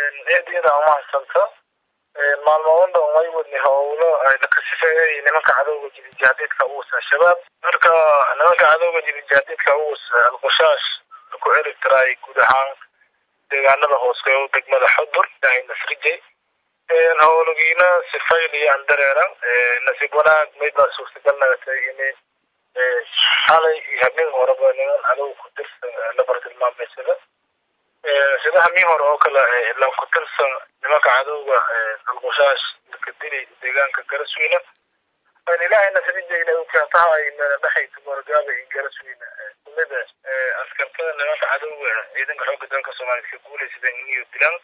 eedyada umahadsanto maalmoon dhan way wadni howlo lakasifeeyay nimanka cadowga jirijaadiidka uus al-shabaab marka nimanka cadowga jirijaadiidka uus al-qushaash ku eri tiraay guud ahaan deegaanada hooseeyo degmada xudur ilaahay nasrijay howlagiina sifayl iyo andareera nasiib wanaag maydbaa suurtagal nagatay in xalay iyo habeen horeba niman cadow ku tirsan labar tilmaameysada sida habeen hore oo kale lan ku tirsan nimanka cadowga alqushaash lakadili deegaanka garasweyne ilaahay nasrijayna ukaataha ay dhexaysa morgaaba iyo garasweyne kumida askartada nimanka cadowga ciidanka xoogga dalka soomaaliyed ka guulaysadeen iniyo dilaan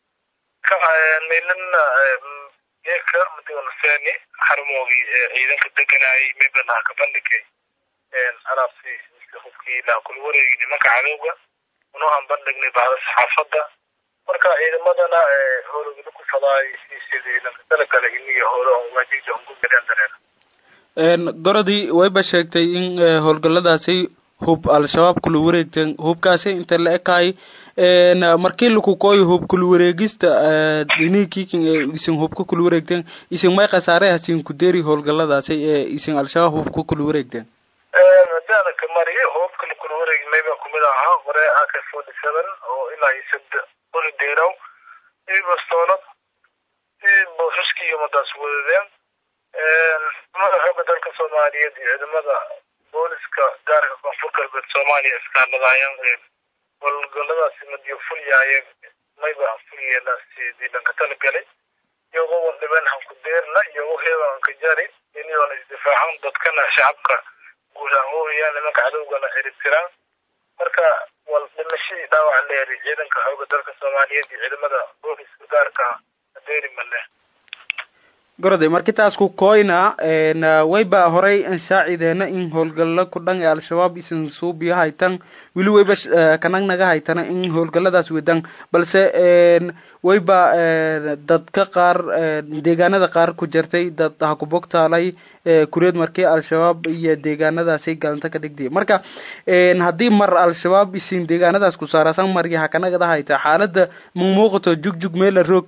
meelana geeka madiwanaseni xarumoogii ciidanka deganayay mebanaha ka bandhigay alaabti hubkii ilaa kula wareegi nimanka cadowga unuhan bandhignay bahda saxaafadda marka ciidamadana howlagala ku fadaay sidii lanka talagala iniyo howlo on waajigda on ku galeen dareera gorodii wayba sheegtay in howlgalladaasi hub al-shabaab kula wareegteen hubkaasi inta la ekaay markii laku kooyo hub kula wareegista dhinikiikin ee isin hubka kula wareegteen isin may khasaare hasin ku deeri howlgalladaasi ee isin al-shabaab hubka kula wareegteen daanaka mari hubka lakula wareegi mayba kumid ahaa hore ak forty seven oo ilaa iyo sad qori deeraw iyo bastoolad iyo boosaskii iyo madaas wadadeen ciidamada xooga dalka soomaaliyeed iyo ciidamada booliska gaarka koonfur galbeed soomaaliya iskaaladaayeen howlgalladaasi madiyo fulyaayeen mayba fulyeela sidii lanka talagalay iyagoo wandhibeen hanku deerna iyagoo heeban ka jari iniyoona isdifaacan dadkana shacabka guud ahaan ooyaan nimanka cadowgana ciribtiraan marka wal dhimashadii dhaawac leeri ciidanka xooga dalka soomaaliyeed iyo ciidamada booliska gaarka adeeri male gorode marki taas ku koyna wayba horay ansaacideena in howlgalla ku dhan ee al-shabaab isin suubiyo haytan weli wayba kanagnaga haytana in howlgalladaas wedan balse wayba dadka qaar deegaanada qaar ku jirtay dad ha ku bogtaalay kureed markii al-shabaab iyo deegaanadaasay galanta ka dhigtay marka haddii mar al-shabaab isin deegaanadaas ku saarasan marki ha kanagada hayta xaalada mumuuqato jugjug meela roog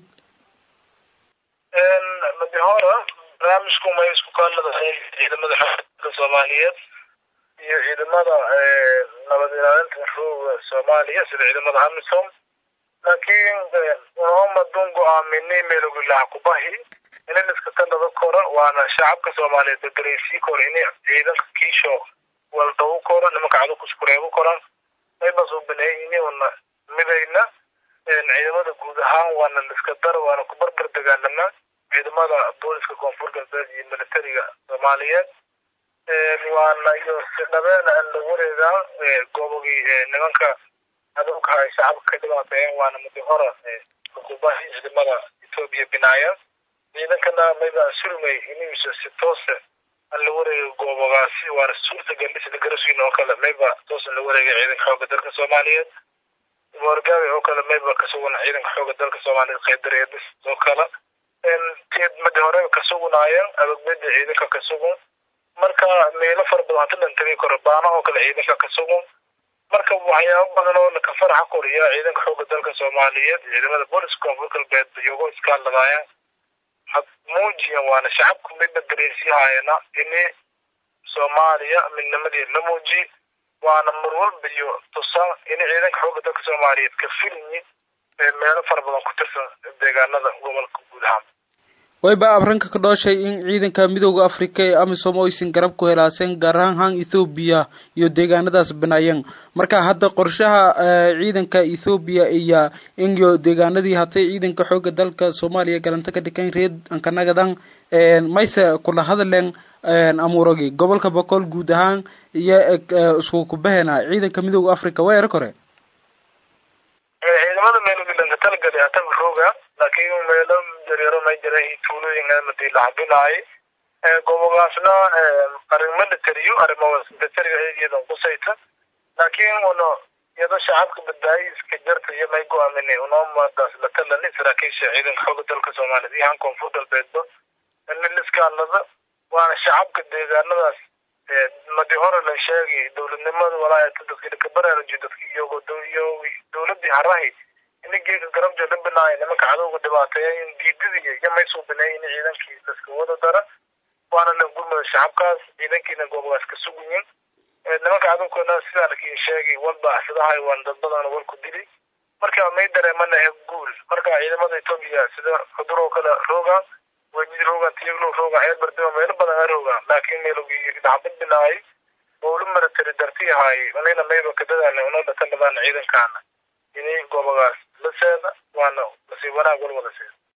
hora barnaamijku may isku kaaladahay ciidamada xooga soomaaliyeed iyo ciidamada nabad ilaalinta rooga soomaaliya sida ciidamada amisom laakiin unamadun go-aaminay meelogilaha kubahi inin iska talada kora waana shacabka soomaaliyeed badareysi kora in ciidanka kiisho waldawu kora nimanka cadu kuskureebu koran maybas u baneeyini una midayna ciidamada guud ahaan waana liska dar waana ku barbar dagaalamaa ciidamada booliska koonfur galbeed iyo militariga soomaaliyeed waana iyo si dhabeena aan la wareegaa goobogii nimanka cadowka ay shacabka ka dhibaateeyeen waana mudi hora xukuubahi ciidamada etoobiya binaaya ciidankana mayba surmay inuusa si toose aan la wareega goobogaasi waana suurtagal sida garaswiin oo kale mayba toos aan la wareegay ciidanka xooga dalka soomaaliyeed moorgaawe oo kale mayba kasugan ciidanka xooga dalka soomaaliyeed qeydareedis oo kale madi hore kasugunaayeen adogbeda ciidanka kasugun marka meelo fara badan hata lan tegi karo baana oo kale ciidanka kasugun marka waxyaabo badan oo laka faraxa koriya ciidanka xooga dalka soomaaliyeed ciidamada booliska koonfur galbeed iyagoo iskaaladaayeen had muujiyan waana shacabku midna dareensiyahaayana ini soomaaliya midnimadii la muuji waana mar walba iyo tusan ini ciidanka xooga dalka soomaaliyeed ka filyi meelo fara badan ku tirsan deegaanada gobolka guud ahaan wayba abranka ka dhooshay in ciidanka midooda africa ee amisom oo aysan garab ku helaaseen gaar ahaan han ethoobiya iyo deegaanadaas banaayeen marka hadda qorshaha ciidanka ethoobiya iyo inyo deegaanadii hatay ciidanka xooga dalka soomaaliya galanta ka dhikan reed ankanagadan mayse kula hadleen amuuragi gobolka boqol guud ahaan iyo isku kubahena ciidanka midooda africa waa era kore ciidamada meelogilanka talagali ataba rooga laakiin meelo dareero may jira tuulooyin madi la habinaay gobogaasna arrin militariyo arrimo militariga eegeedan kusayta laakiin uno iyado shacabka badbaadi iska jarta iyo may go-aamine unoomadaas la talani saraakiisha ciidanka xooga dalka soomaaliyeed iyo han koonfur galbeedba niliskaalada waana shacabka deegaanadaas madi hore la sheegi dowladnimada walaa dadki laka baraarujiyo dadki iyago iyo dowladii harahi ini geeka garabja la binaayo nimanka cadowga dhibaateeya in diidadiiyo iyo may suubinay in ciidankii laska wada dara waana la gurmada shacabkaas ciidankiina goobogaas ka sugayin nimanka cadowkana sidaan lakiin sheegay walba sidahay waan dad badan walku dili marka may dareemana he guul marka ciidamada etoobiya sida xudur oo kale roogaan wejid roogaan tiyaglo roogaan ceer bardima meelo badan a roogaan laakiin meelogii dhacbad binaayay owlu maratari darti ahaay anina mayba kadadaana una dhatan dhabaan ciidankaana ini goobogaas la seeda waana nasiib wanaag wal wada seeda